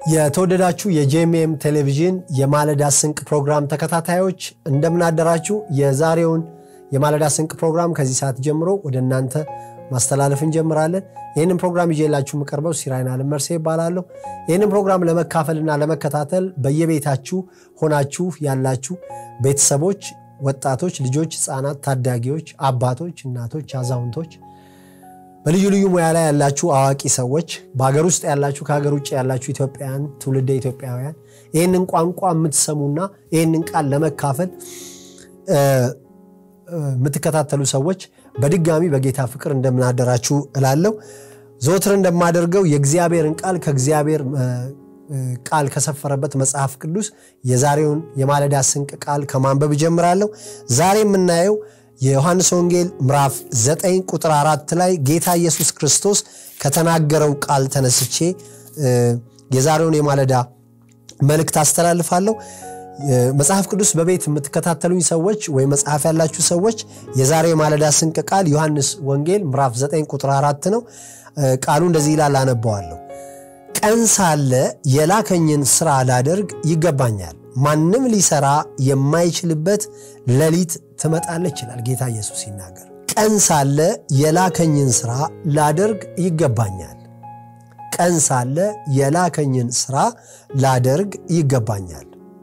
የተወደዳችሁ የጄኤምኤም ቴሌቪዥን የማለዳ ስንቅ ፕሮግራም ተከታታዮች እንደምናደራችሁ። የዛሬውን የማለዳ ስንቅ ፕሮግራም ከዚህ ሰዓት ጀምሮ ወደ እናንተ ማስተላለፍ እንጀምራለን። ይህንን ፕሮግራም ይዤላችሁ የምቀርበው ሲራይን አለመርሴ ይባላለሁ። ይህንን ፕሮግራም ለመካፈልና ለመከታተል በየቤታችሁ ሆናችሁ ያላችሁ ቤተሰቦች፣ ወጣቶች፣ ልጆች፣ ህፃናት፣ ታዳጊዎች፣ አባቶች፣ እናቶች፣ አዛውንቶች በልዩ ልዩ ሙያ ላይ ያላችሁ አዋቂ ሰዎች፣ በሀገር ውስጥ ያላችሁ፣ ከሀገር ውጭ ያላችሁ ኢትዮጵያውያን፣ ትውልደ ኢትዮጵያውያን ይህንን ቋንቋ የምትሰሙና ይህንን ቃል ለመካፈል የምትከታተሉ ሰዎች በድጋሚ በጌታ ፍቅር እንደምናደራችሁ እላለሁ። ዘወትር እንደማደርገው የእግዚአብሔርን ቃል ከእግዚአብሔር ቃል ከሰፈረበት መጽሐፍ ቅዱስ የዛሬውን የማለዳ ስንቅ ቃል ከማንበብ እጀምራለሁ። ዛሬ የምናየው የዮሐንስ ወንጌል ምዕራፍ 9 ቁጥር አራት ላይ ጌታ ኢየሱስ ክርስቶስ ከተናገረው ቃል ተነስቼ የዛሬውን የማለዳ መልእክት አስተላልፋለሁ። መጽሐፍ ቅዱስ በቤት የምትከታተሉኝ ሰዎች ወይም መጽሐፍ ያላችሁ ሰዎች የዛሬው የማለዳ ስንቅ ቃል ዮሐንስ ወንጌል ምዕራፍ 9 ቁጥር አራት ነው። ቃሉ እንደዚህ ይላል፣ አነበዋለሁ። ቀን ሳለ የላከኝን ስራ ላደርግ ይገባኛል ማንም ሊሰራ የማይችልበት ሌሊት ትመጣለች ይላል ጌታ ኢየሱስ ሲናገር። ቀን ሳለ የላከኝን ስራ ላደርግ ይገባኛል። ቀን ሳለ የላከኝን ስራ ላደርግ ይገባኛል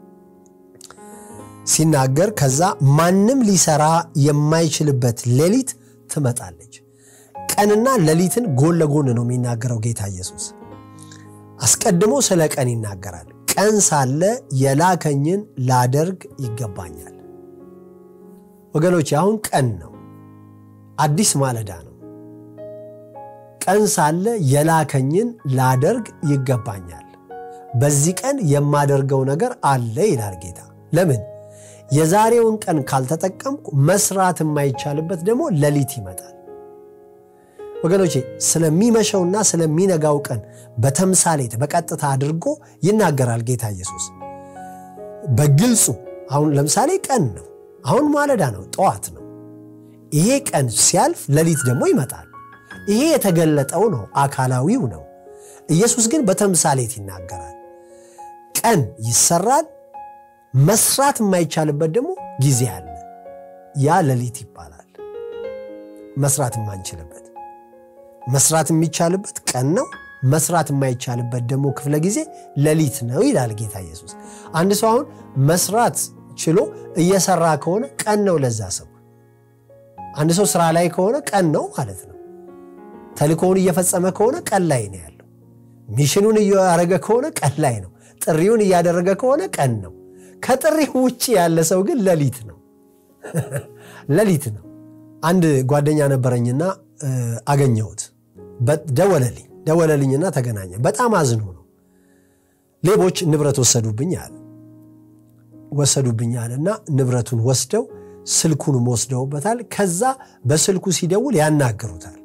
ሲናገር፣ ከዛ ማንም ሊሰራ የማይችልበት ሌሊት ትመጣለች። ቀንና ሌሊትን ጎን ለጎን ነው የሚናገረው ጌታ ኢየሱስ። አስቀድሞ ስለ ቀን ይናገራል። ቀን ሳለ የላከኝን ላደርግ ይገባኛል። ወገኖች አሁን ቀን ነው፣ አዲስ ማለዳ ነው። ቀን ሳለ የላከኝን ላደርግ ይገባኛል። በዚህ ቀን የማደርገው ነገር አለ ይላል ጌታ። ለምን? የዛሬውን ቀን ካልተጠቀምኩ መስራት የማይቻልበት ደግሞ ሌሊት ይመጣል። ወገኖቼ ስለሚመሸውና ስለሚነጋው ቀን በተምሳሌት በቀጥታ አድርጎ ይናገራል ጌታ ኢየሱስ በግልጹ። አሁን ለምሳሌ ቀን ነው፣ አሁን ማለዳ ነው፣ ጠዋት ነው። ይሄ ቀን ሲያልፍ ሌሊት ደግሞ ይመጣል። ይሄ የተገለጠው ነው፣ አካላዊው ነው። ኢየሱስ ግን በተምሳሌት ይናገራል። ቀን ይሰራል፣ መስራት የማይቻልበት ደግሞ ጊዜ አለ። ያ ሌሊት ይባላል። መስራት የማንችልበት መስራት የሚቻልበት ቀን ነው። መስራት የማይቻልበት ደግሞ ክፍለ ጊዜ ሌሊት ነው ይላል ጌታ ኢየሱስ። አንድ ሰው አሁን መስራት ችሎ እየሰራ ከሆነ ቀን ነው ለዛ ሰው። አንድ ሰው ስራ ላይ ከሆነ ቀን ነው ማለት ነው። ተልእኮውን እየፈጸመ ከሆነ ቀን ላይ ነው ያለው። ሚሽኑን እያደረገ ከሆነ ቀን ላይ ነው። ጥሪውን እያደረገ ከሆነ ቀን ነው። ከጥሪው ውጭ ያለ ሰው ግን ሌሊት ነው፣ ሌሊት ነው። አንድ ጓደኛ ነበረኝና አገኘሁት። ደወለልኝ ደወለልኝና ተገናኘ። በጣም አዝኖ ነው። ሌቦች ንብረት ወሰዱብኝ አለ ወሰዱብኝ አለና ንብረቱን ወስደው ስልኩንም ወስደውበታል። ከዛ በስልኩ ሲደውል ያናገሩታል።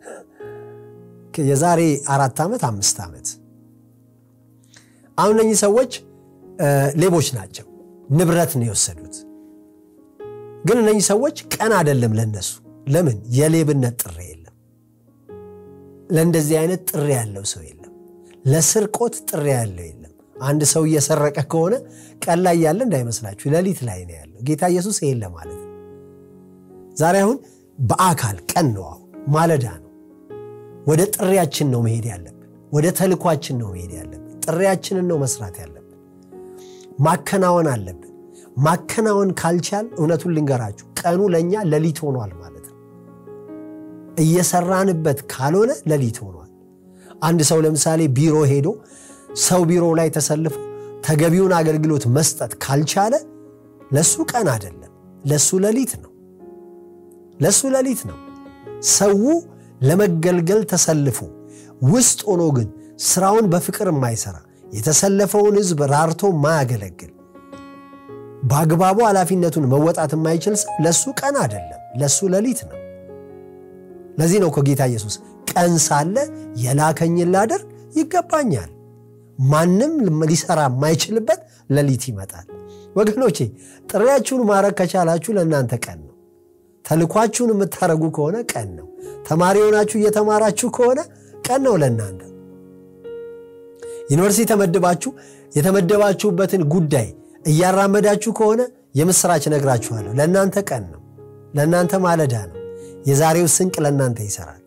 የዛሬ አራት ዓመት አምስት ዓመት አሁን እነኚህ ሰዎች ሌቦች ናቸው። ንብረት ነው የወሰዱት። ግን እነኚህ ሰዎች ቀን አይደለም ለነሱ። ለምን የሌብነት ጥሪ የለም። ለእንደዚህ አይነት ጥሪ ያለው ሰው የለም። ለስርቆት ጥሪ ያለው የለም። አንድ ሰው እየሰረቀ ከሆነ ቀን ላይ ያለ እንዳይመስላችሁ ሌሊት ላይ ነው ያለው። ጌታ ኢየሱስ ይሄን ለማለት ነው። ዛሬ አሁን በአካል ቀን ነው፣ አሁን ማለዳ ነው። ወደ ጥሪያችን ነው መሄድ ያለብን። ወደ ተልኳችን ነው መሄድ ያለብን። ጥሪያችንን ነው መስራት ያለብን። ማከናወን አለብን። ማከናወን ካልቻል እውነቱን ልንገራችሁ ቀኑ ለእኛ ሌሊት ሆኗል ማለት ነው። እየሰራንበት ካልሆነ ሌሊት ሆኗል። አንድ ሰው ለምሳሌ ቢሮ ሄዶ ሰው ቢሮ ላይ ተሰልፎ ተገቢውን አገልግሎት መስጠት ካልቻለ ለሱ ቀን አይደለም፣ ለሱ ሌሊት ነው። ለሱ ሌሊት ነው። ሰው ለመገልገል ተሰልፎ ውስጥ ሆኖ ግን ስራውን በፍቅር የማይሰራ የተሰለፈውን ሕዝብ ራርቶ ማያገለግል በአግባቡ ኃላፊነቱን መወጣት የማይችል ሰው ለሱ ቀን አይደለም፣ ለሱ ሌሊት ነው። ለዚህ ነው እኮ ጌታ ኢየሱስ ቀን ሳለ የላከኝን ላደርግ ይገባኛል፣ ማንም ሊሰራ የማይችልበት ሌሊት ይመጣል። ወገኖቼ ጥሪያችሁን ማድረግ ከቻላችሁ ለእናንተ ቀን ነው። ተልኳችሁን የምታደርጉ ከሆነ ቀን ነው። ተማሪ ሆናችሁ እየተማራችሁ ከሆነ ቀን ነው ለእናንተ። ዩኒቨርሲቲ ተመድባችሁ የተመደባችሁበትን ጉዳይ እያራመዳችሁ ከሆነ የምስራች ነግራችኋለሁ። ለእናንተ ቀን ነው፣ ለእናንተ ማለዳ ነው። የዛሬው ስንቅ ለእናንተ ይሰራል።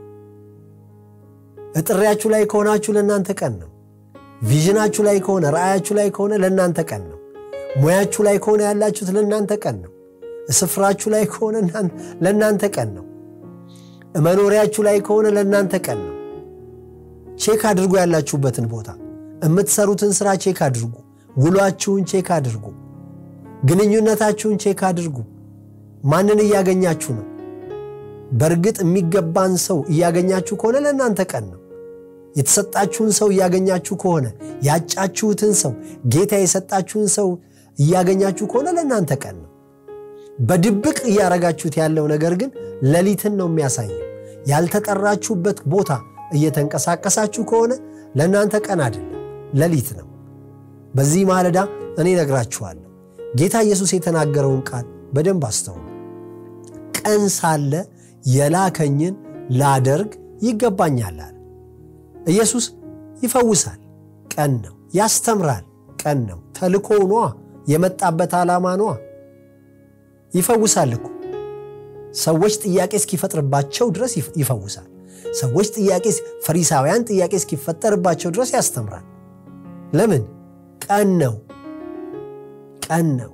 እጥሪያችሁ ላይ ከሆናችሁ ለእናንተ ቀን ነው። ቪዥናችሁ ላይ ከሆነ ራእያችሁ ላይ ከሆነ ለእናንተ ቀን ነው። ሙያችሁ ላይ ከሆነ ያላችሁት ለእናንተ ቀን ነው። ስፍራችሁ ላይ ከሆነ ለእናንተ ቀን ነው። መኖሪያችሁ ላይ ከሆነ ለእናንተ ቀን ነው። ቼክ አድርጉ። ያላችሁበትን ቦታ የምትሰሩትን ስራ ቼክ አድርጉ። ውሏችሁን ቼክ አድርጉ። ግንኙነታችሁን ቼክ አድርጉ። ማንን እያገኛችሁ ነው? በእርግጥ የሚገባን ሰው እያገኛችሁ ከሆነ ለእናንተ ቀን ነው። የተሰጣችሁን ሰው እያገኛችሁ ከሆነ ያጫችሁትን ሰው ጌታ የሰጣችሁን ሰው እያገኛችሁ ከሆነ ለእናንተ ቀን ነው። በድብቅ እያረጋችሁት ያለው ነገር ግን ሌሊትን ነው የሚያሳየው። ያልተጠራችሁበት ቦታ እየተንቀሳቀሳችሁ ከሆነ ለእናንተ ቀን አይደለም፣ ሌሊት ነው። በዚህ ማለዳ እኔ ነግራችኋለሁ። ጌታ ኢየሱስ የተናገረውን ቃል በደንብ አስተውሉ። ቀን ሳለ የላከኝን ላደርግ ይገባኛል አለ። ኢየሱስ ይፈውሳል፣ ቀን ነው። ያስተምራል፣ ቀን ነው። ተልኮ ኗ የመጣበት ዓላማ ኗ ይፈውሳል እኮ ሰዎች ጥያቄ እስኪፈጥርባቸው ድረስ ይፈውሳል። ሰዎች ጥያቄ ፈሪሳውያን ጥያቄ እስኪፈጠርባቸው ድረስ ያስተምራል። ለምን? ቀን ነው። ቀን ነው።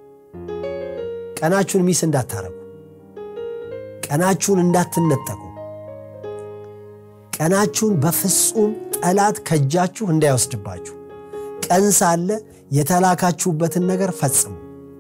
ቀናችሁን ሚስ እንዳታረጉ፣ ቀናችሁን እንዳትነጠቁ፣ ቀናችሁን በፍጹም ጠላት ከእጃችሁ እንዳይወስድባችሁ ቀን ሳለ የተላካችሁበትን ነገር ፈጽሙ።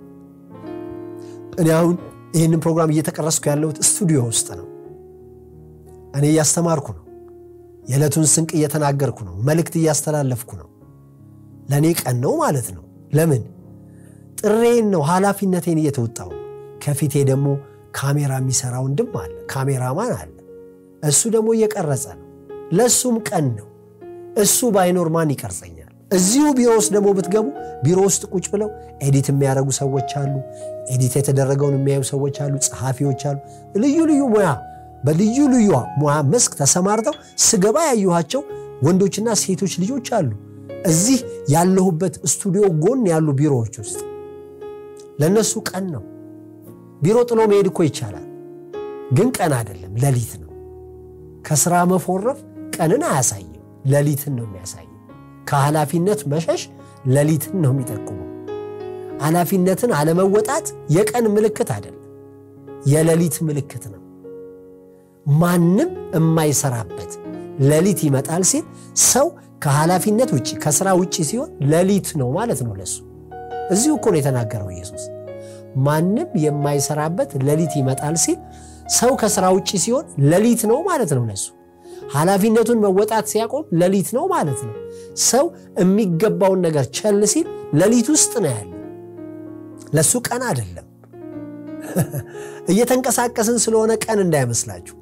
እኔ አሁን ይህንን ፕሮግራም እየተቀረስኩ ያለሁት ስቱዲዮ ውስጥ ነው። እኔ እያስተማርኩ ነው። የዕለቱን ስንቅ እየተናገርኩ ነው። መልእክት እያስተላለፍኩ ነው። ለእኔ ቀን ነው ማለት ነው። ለምን? ጥሬን ነው፣ ኃላፊነቴን እየተወጣው። ከፊቴ ደግሞ ካሜራ የሚሰራ ወንድም አለ፣ ካሜራማን አለ። እሱ ደግሞ እየቀረጸ ነው። ለእሱም ቀን ነው። እሱ ባይኖር ማን ይቀርጸኛል? እዚሁ ቢሮ ውስጥ ደግሞ ብትገቡ ቢሮ ውስጥ ቁጭ ብለው ኤዲት የሚያደርጉ ሰዎች አሉ። ኤዲት የተደረገውን የሚያዩ ሰዎች አሉ። ጸሐፊዎች አሉ። ልዩ ልዩ ሙያ በልዩ ልዩ ሙያ መስክ ተሰማርተው ስገባ ያየኋቸው ወንዶችና ሴቶች ልጆች አሉ። እዚህ ያለሁበት ስቱዲዮ ጎን ያሉ ቢሮዎች ውስጥ ለእነሱ ቀን ነው። ቢሮ ጥሎ መሄድ እኮ ይቻላል፣ ግን ቀን አይደለም፣ ሌሊት ነው። ከስራ መፎረፍ ቀንን አያሳይም፣ ሌሊትን ነው የሚያሳየው። ከኃላፊነት መሸሽ ሌሊትን ነው የሚጠቁመው። ኃላፊነትን አለመወጣት የቀን ምልክት አይደለም፣ የሌሊት ምልክት ነው። ማንም የማይሰራበት ሌሊት ይመጣል ሲል ሰው ከኃላፊነት ውጭ ከስራ ውጭ ሲሆን ሌሊት ነው ማለት ነው ለሱ። እዚሁ እኮ ነው የተናገረው ኢየሱስ። ማንም የማይሰራበት ሌሊት ይመጣል ሲል ሰው ከስራ ውጭ ሲሆን ሌሊት ነው ማለት ነው ለሱ። ኃላፊነቱን መወጣት ሲያቆም ሌሊት ነው ማለት ነው። ሰው የሚገባውን ነገር ቸል ሲል ሌሊት ውስጥ ነው ያለ፣ ለሱ ቀን አይደለም። እየተንቀሳቀስን ስለሆነ ቀን እንዳይመስላችሁ።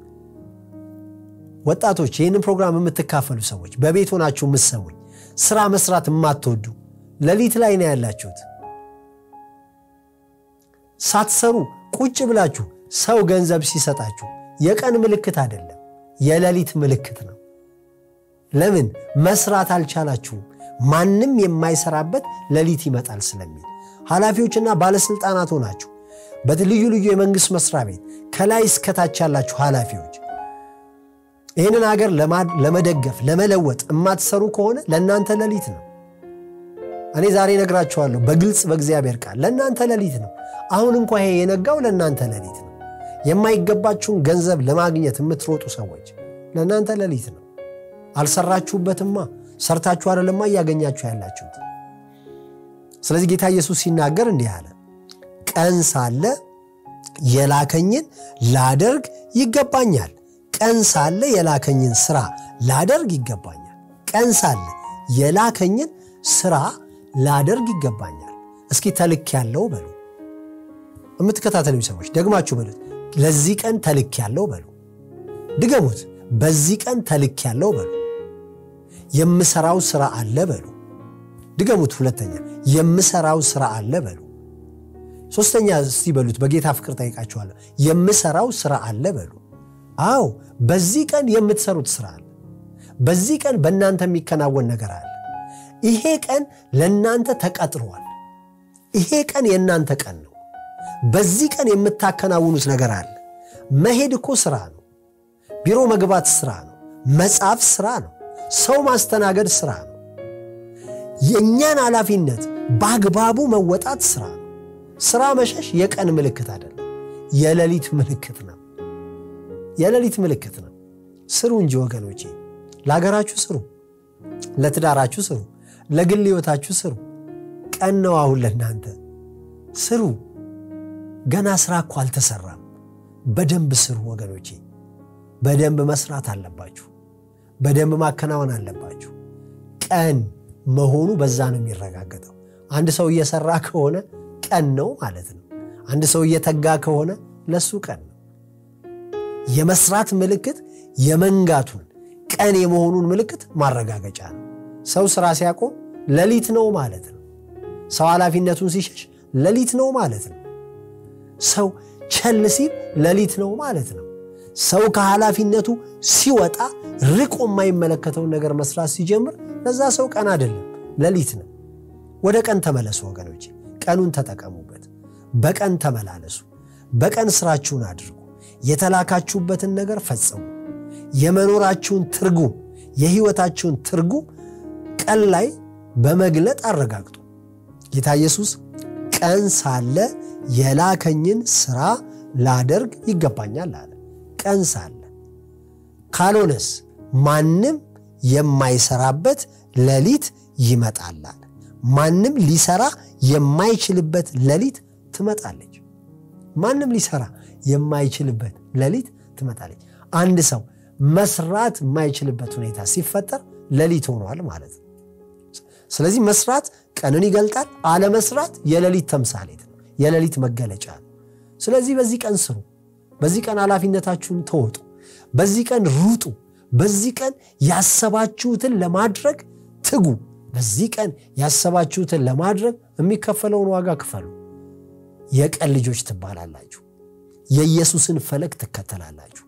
ወጣቶች፣ ይህንን ፕሮግራም የምትካፈሉ ሰዎች፣ በቤት ሆናችሁ የምትሰሙኝ፣ ስራ መስራት የማትወዱ ሌሊት ላይ ነው ያላችሁት። ሳትሰሩ ቁጭ ብላችሁ ሰው ገንዘብ ሲሰጣችሁ የቀን ምልክት አይደለም የሌሊት ምልክት ነው። ለምን መስራት አልቻላችሁም? ማንም የማይሰራበት ሌሊት ይመጣል ስለሚል ኃላፊዎችና ባለስልጣናት ሆናችሁ በልዩ ልዩ የመንግስት መስሪያ ቤት ከላይ እስከታች ያላችሁ ኃላፊዎች ይህንን ሀገር ለመደገፍ ለመለወጥ የማትሰሩ ከሆነ ለእናንተ ሌሊት ነው። እኔ ዛሬ ነግራችኋለሁ በግልጽ በእግዚአብሔር ቃል ለእናንተ ሌሊት ነው። አሁን እንኳ ይሄ የነጋው ለእናንተ ሌሊት ነው። የማይገባችሁን ገንዘብ ለማግኘት የምትሮጡ ሰዎች ለእናንተ ሌሊት ነው። አልሰራችሁበትማ፣ ሰርታችሁ አይደለማ እያገኛችሁ ያላችሁት። ስለዚህ ጌታ ኢየሱስ ሲናገር እንዲህ አለ፣ ቀን ሳለ የላከኝን ላደርግ ይገባኛል። ቀን ሳለ የላከኝን ስራ ላደርግ ይገባኛል። ቀን ሳለ የላከኝን ስራ ላደርግ ይገባኛል። እስኪ ተልክ ያለው በሉ። የምትከታተሉኝ ሰዎች ደግማችሁ በሉት። ለዚህ ቀን ተልክ ያለው በሉ። ድገሙት። በዚህ ቀን ተልክ ያለው በሉ። የምሰራው ስራ አለ በሉ። ድገሙት። ሁለተኛ የምሰራው ስራ አለ በሉ። ሶስተኛ እስቲ በሉት። በጌታ ፍቅር ጠይቃችኋለሁ። የምሰራው ስራ አለ በሉ። አዎ በዚህ ቀን የምትሰሩት ስራ አለ። በዚህ ቀን በእናንተ የሚከናወን ነገር አለ። ይሄ ቀን ለእናንተ ተቀጥሯል። ይሄ ቀን የእናንተ ቀን ነው። በዚህ ቀን የምታከናውኑት ነገር አለ። መሄድ እኮ ስራ ነው። ቢሮ መግባት ስራ ነው። መጻፍ ስራ ነው። ሰው ማስተናገድ ስራ ነው። የእኛን ኃላፊነት በአግባቡ መወጣት ስራ ነው። ስራ መሸሽ የቀን ምልክት አይደለም፣ የሌሊት ምልክት ነው። የሌሊት ምልክት ነው። ስሩ እንጂ ወገኖቼ፣ ለሀገራችሁ ስሩ፣ ለትዳራችሁ ስሩ፣ ለግል ሕይወታችሁ ስሩ። ቀን ነው አሁን ለእናንተ ስሩ። ገና ስራ እኮ አልተሰራም። በደንብ ስሩ ወገኖቼ። በደንብ መስራት አለባችሁ። በደንብ ማከናወን አለባችሁ። ቀን መሆኑ በዛ ነው የሚረጋገጠው። አንድ ሰው እየሰራ ከሆነ ቀን ነው ማለት ነው። አንድ ሰው እየተጋ ከሆነ ለሱ ቀን ነው። የመስራት ምልክት የመንጋቱን ቀን የመሆኑን ምልክት ማረጋገጫ ነው። ሰው ስራ ሲያቆም ሌሊት ነው ማለት ነው። ሰው ኃላፊነቱን ሲሸሽ ሌሊት ነው ማለት ነው። ሰው ቸል ሲል ሌሊት ነው ማለት ነው። ሰው ከኃላፊነቱ ሲወጣ ርቆ የማይመለከተውን ነገር መስራት ሲጀምር ለዛ ሰው ቀን አይደለም፣ ሌሊት ነው። ወደ ቀን ተመለሱ ወገኖች፣ ቀኑን ተጠቀሙበት። በቀን ተመላለሱ። በቀን ስራችሁን አድርጉ። የተላካችሁበትን ነገር ፈጽሙ። የመኖራችሁን ትርጉም፣ የህይወታችሁን ትርጉም ቀን ላይ በመግለጥ አረጋግጡ። ጌታ ኢየሱስ ቀን ሳለ የላከኝን ስራ ላደርግ ይገባኛል አለ። ቀን ሳለ ካልሆነስ ማንም የማይሰራበት ሌሊት ይመጣል አለ። ማንም ሊሰራ የማይችልበት ሌሊት ትመጣለች። ማንም ሊሰራ የማይችልበት ሌሊት ትመጣለች። አንድ ሰው መስራት የማይችልበት ሁኔታ ሲፈጠር ሌሊት ሆኗል ማለት ነው። ስለዚህ መስራት ቀንን ይገልጣል። አለመስራት የሌሊት ተምሳሌት ነው፣ የሌሊት መገለጫ ነው። ስለዚህ በዚህ ቀን ስሩ። በዚህ ቀን ኃላፊነታችሁን ተወጡ። በዚህ ቀን ሩጡ። በዚህ ቀን ያሰባችሁትን ለማድረግ ትጉ። በዚህ ቀን ያሰባችሁትን ለማድረግ የሚከፈለውን ዋጋ ክፈሉ። የቀን ልጆች ትባላላችሁ። የኢየሱስን ፈለግ ትከተላላችሁ።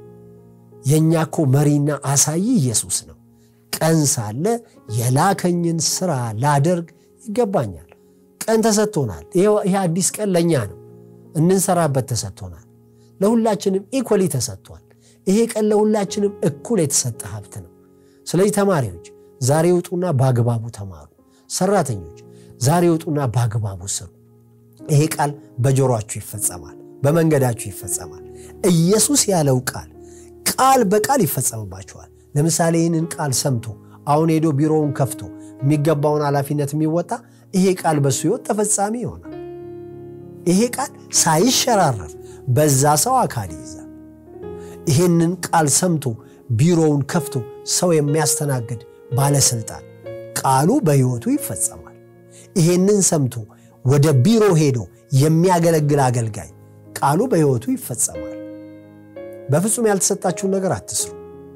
የእኛ እኮ መሪና አሳይ ኢየሱስ ነው። ቀን ሳለ የላከኝን ስራ ላደርግ ይገባኛል። ቀን ተሰጥቶናል። ይህ አዲስ ቀን ለእኛ ነው፣ እንንሰራበት ተሰጥቶናል። ለሁላችንም ኢኮሊ ተሰጥቷል። ይሄ ቀን ለሁላችንም እኩል የተሰጠ ሀብት ነው። ስለዚህ ተማሪዎች ዛሬ ውጡና በአግባቡ ተማሩ። ሰራተኞች ዛሬ ውጡና በአግባቡ ስሩ። ይሄ ቃል በጆሮአችሁ ይፈጸማል፣ በመንገዳችሁ ይፈጸማል። ኢየሱስ ያለው ቃል ቃል በቃል ይፈጸምባችኋል። ለምሳሌ ይህንን ቃል ሰምቶ አሁን ሄዶ ቢሮውን ከፍቶ የሚገባውን ኃላፊነት የሚወጣ ይሄ ቃል በሱ ሕይወት ተፈጻሚ ይሆናል። ይሄ ቃል ሳይሸራረፍ በዛ ሰው አካል ይይዛል። ይሄንን ቃል ሰምቶ ቢሮውን ከፍቶ ሰው የሚያስተናግድ ባለስልጣን ቃሉ በሕይወቱ ይፈጸማል። ይሄንን ሰምቶ ወደ ቢሮ ሄዶ የሚያገለግል አገልጋይ ቃሉ በሕይወቱ ይፈጸማል። በፍጹም ያልተሰጣችሁን ነገር አትስሩ።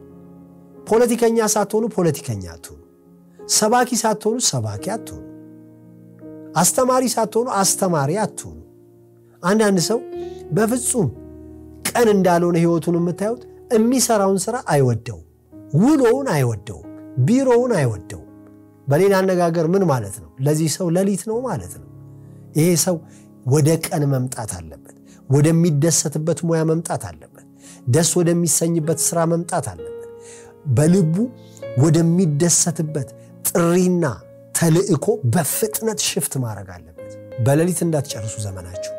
ፖለቲከኛ ሳትሆኑ ፖለቲከኛ አትሆኑ። ሰባኪ ሳትሆኑ ሰባኪ አትሆኑ። አስተማሪ ሳትሆኑ አስተማሪ አትሆኑ። አንዳንድ ሰው በፍጹም ቀን እንዳልሆነ ሕይወቱን የምታዩት የሚሰራውን ስራ አይወደውም፣ ውሎውን አይወደውም፣ ቢሮውን አይወደውም። በሌላ አነጋገር ምን ማለት ነው? ለዚህ ሰው ሌሊት ነው ማለት ነው። ይሄ ሰው ወደ ቀን መምጣት አለበት። ወደሚደሰትበት ሙያ መምጣት አለበት። ደስ ወደሚሰኝበት ስራ መምጣት አለበት። በልቡ ወደሚደሰትበት ጥሪና ተልዕኮ በፍጥነት ሽፍት ማድረግ አለበት። በሌሊት እንዳትጨርሱ ዘመናችሁ።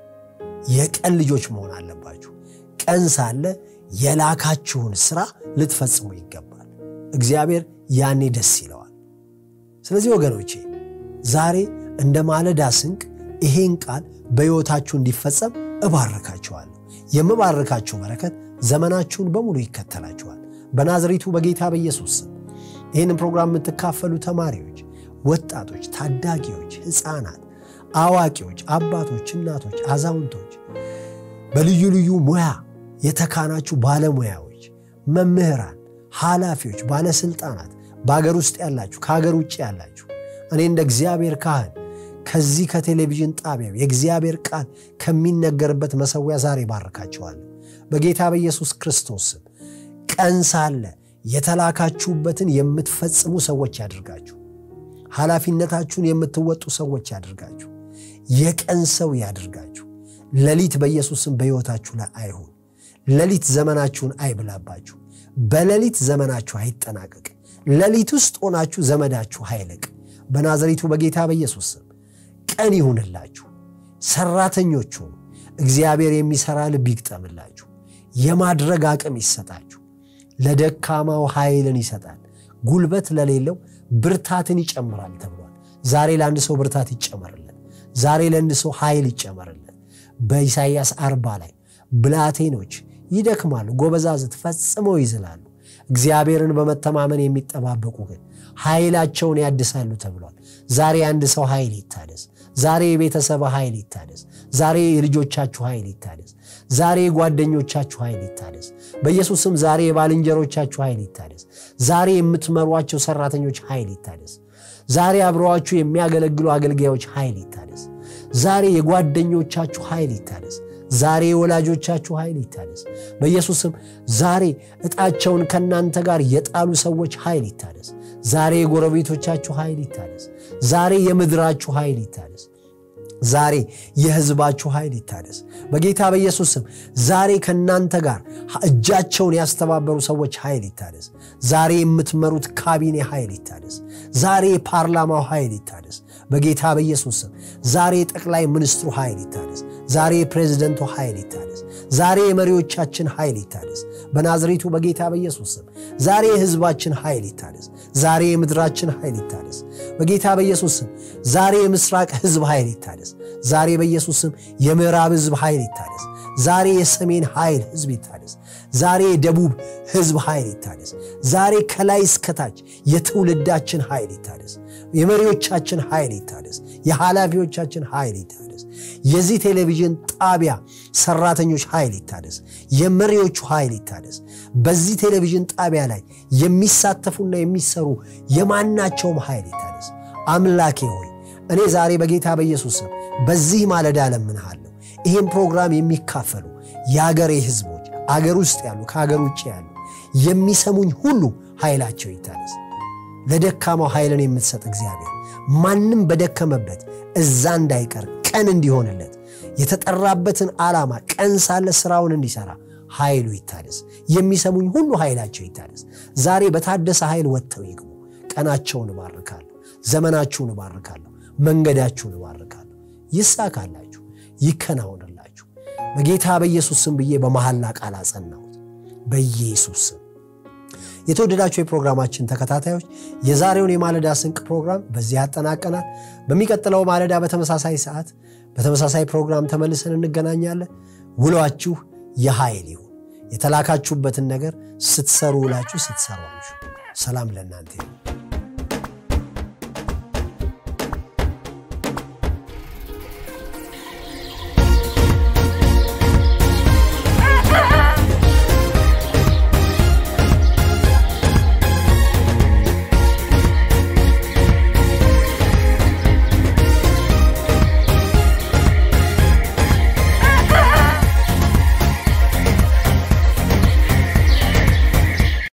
የቀን ልጆች መሆን አለባችሁ። ቀን ሳለ የላካችሁን ስራ ልትፈጽሙ ይገባል። እግዚአብሔር ያኔ ደስ ይለዋል። ስለዚህ ወገኖቼ ዛሬ እንደ ማለዳ ስንቅ ይሄን ቃል በሕይወታችሁ እንዲፈጸም እባርካችኋለሁ። የምባርካችሁ በረከት ዘመናችሁን በሙሉ ይከተላችኋል። በናዝሬቱ በጌታ በኢየሱስ ስም ይህን ፕሮግራም የምትካፈሉ ተማሪዎች፣ ወጣቶች፣ ታዳጊዎች፣ ሕፃናት፣ አዋቂዎች፣ አባቶች፣ እናቶች፣ አዛውንቶች፣ በልዩ ልዩ ሙያ የተካናችሁ ባለሙያዎች፣ መምህራን፣ ኃላፊዎች፣ ባለስልጣናት፣ በሀገር ውስጥ ያላችሁ፣ ከሀገር ውጭ ያላችሁ እኔ እንደ እግዚአብሔር ካህን ከዚህ ከቴሌቪዥን ጣቢያው የእግዚአብሔር ቃል ከሚነገርበት መሰዊያ ዛሬ ባርካችኋለሁ በጌታ በኢየሱስ ክርስቶስ ስም። ቀን ሳለ የተላካችሁበትን የምትፈጽሙ ሰዎች ያድርጋችሁ። ኃላፊነታችሁን የምትወጡ ሰዎች ያድርጋችሁ። የቀን ሰው ያድርጋችሁ። ሌሊት በኢየሱስም በሕይወታችሁ ላይ አይሁን። ሌሊት ዘመናችሁን አይብላባችሁ። በሌሊት ዘመናችሁ አይጠናቀቅ። ሌሊት ውስጥ ሆናችሁ ዘመዳችሁ አይለቅ። በናዝሬቱ በጌታ በኢየሱስ ስም ቀን ይሁንላችሁ። ሰራተኞቹ እግዚአብሔር የሚሰራ ልብ ይግጠምላችሁ። የማድረግ አቅም ይሰጣችሁ። ለደካማው ኃይልን ይሰጣል፣ ጉልበት ለሌለው ብርታትን ይጨምራል ተብሏል። ዛሬ ለአንድ ሰው ብርታት ይጨመርለት። ዛሬ ለአንድ ሰው ኃይል ይጨመርለት። በኢሳይያስ አርባ ላይ ብላቴኖች ይደክማሉ፣ ጎበዛዝት ፈጽመው ይዝላሉ። እግዚአብሔርን በመተማመን የሚጠባበቁ ግን ኃይላቸውን ያድሳሉ ተብሏል። ዛሬ አንድ ሰው ኃይል ይታደስ። ዛሬ የቤተሰብ ኃይል ይታደስ። ዛሬ የልጆቻችሁ ኃይል ይታደስ። ዛሬ የጓደኞቻችሁ ኃይል ይታደስ። በኢየሱስም ዛሬ የባልንጀሮቻችሁ ኃይል ይታደስ። ዛሬ የምትመሯቸው ሰራተኞች ኃይል ይታደስ። ዛሬ አብረዋችሁ የሚያገለግሉ አገልጋዮች ኃይል ይታደስ። ዛሬ የጓደኞቻችሁ ኃይል ይታደስ። ዛሬ የወላጆቻችሁ ኃይል ይታደስ። በኢየሱስም ዛሬ ዕጣቸውን ከእናንተ ጋር የጣሉ ሰዎች ኃይል ይታደስ። ዛሬ የጎረቤቶቻችሁ ኃይል ይታደስ። ዛሬ የምድራችሁ ኃይል ይታደስ። ዛሬ የሕዝባችሁ ኃይል ይታደስ በጌታ በኢየሱስ ስም። ዛሬ ከእናንተ ጋር እጃቸውን ያስተባበሩ ሰዎች ኃይል ይታደስ። ዛሬ የምትመሩት ካቢኔ ኃይል ይታደስ። ዛሬ የፓርላማው ኃይል ይታደስ በጌታ በኢየሱስ ስም። ዛሬ የጠቅላይ ሚኒስትሩ ኃይል ይታደስ። ዛሬ የፕሬዝደንቱ ኃይል ይታደስ። ዛሬ የመሪዎቻችን ኃይል ይታደስ በናዝሬቱ በጌታ በኢየሱስ ስም። ዛሬ የሕዝባችን ኃይል ይታደስ። ዛሬ የምድራችን ኃይል ይታደስ በጌታ በኢየሱስ ስም። ዛሬ የምስራቅ ሕዝብ ኃይል ይታደስ። ዛሬ በኢየሱስ ስም የምዕራብ ሕዝብ ኃይል ይታደስ። ዛሬ የሰሜን ኃይል ሕዝብ ይታደስ። ዛሬ የደቡብ ሕዝብ ኃይል ይታደስ። ዛሬ ከላይ እስከታች የትውልዳችን ኃይል ይታደስ። የመሪዎቻችን ኃይል ይታደስ። የኃላፊዎቻችን ኃይል ይታደስ። የዚህ ቴሌቪዥን ጣቢያ ሰራተኞች ኃይል ይታደስ። የመሪዎቹ ኃይል ይታደስ። በዚህ ቴሌቪዥን ጣቢያ ላይ የሚሳተፉና የሚሰሩ የማናቸውም ኃይል ይታደስ። አምላኬ ሆይ እኔ ዛሬ በጌታ በኢየሱስ ስም በዚህ ማለዳ እለምንሃለሁ። ይህም ፕሮግራም የሚካፈሉ የአገሬ ህዝቦች አገር ውስጥ ያሉ ከአገር ውጭ ያሉ የሚሰሙኝ ሁሉ ኃይላቸው ይታደስ። ለደካማው ኃይልን የምትሰጥ እግዚአብሔር ማንም በደከመበት እዛ እንዳይቀር ቀን እንዲሆንለት የተጠራበትን ዓላማ ቀን ሳለ ስራውን እንዲሰራ ኃይሉ ይታደስ። የሚሰሙኝ ሁሉ ኃይላቸው ይታደስ። ዛሬ በታደሰ ኃይል ወጥተው ይግቡ። ቀናቸውን እባርካለሁ። ዘመናችሁን እባርካለሁ። መንገዳችሁን እባርካለሁ። ይሳካላችሁ፣ ይከናወንላችሁ። በጌታ በኢየሱስ ስም ብዬ በመሐላ ቃል አጸናሁት። በኢየሱስ ስም የተወደዳችሁ የፕሮግራማችን ተከታታዮች የዛሬውን የማለዳ ስንቅ ፕሮግራም በዚህ ያጠናቀናል። በሚቀጥለው ማለዳ በተመሳሳይ ሰዓት በተመሳሳይ ፕሮግራም ተመልሰን እንገናኛለን። ውሏችሁ የኃይል ይሁን። የተላካችሁበትን ነገር ስትሰሩ ውላችሁ ስትሰሩ ሰላም ለእናንተ ይሁን።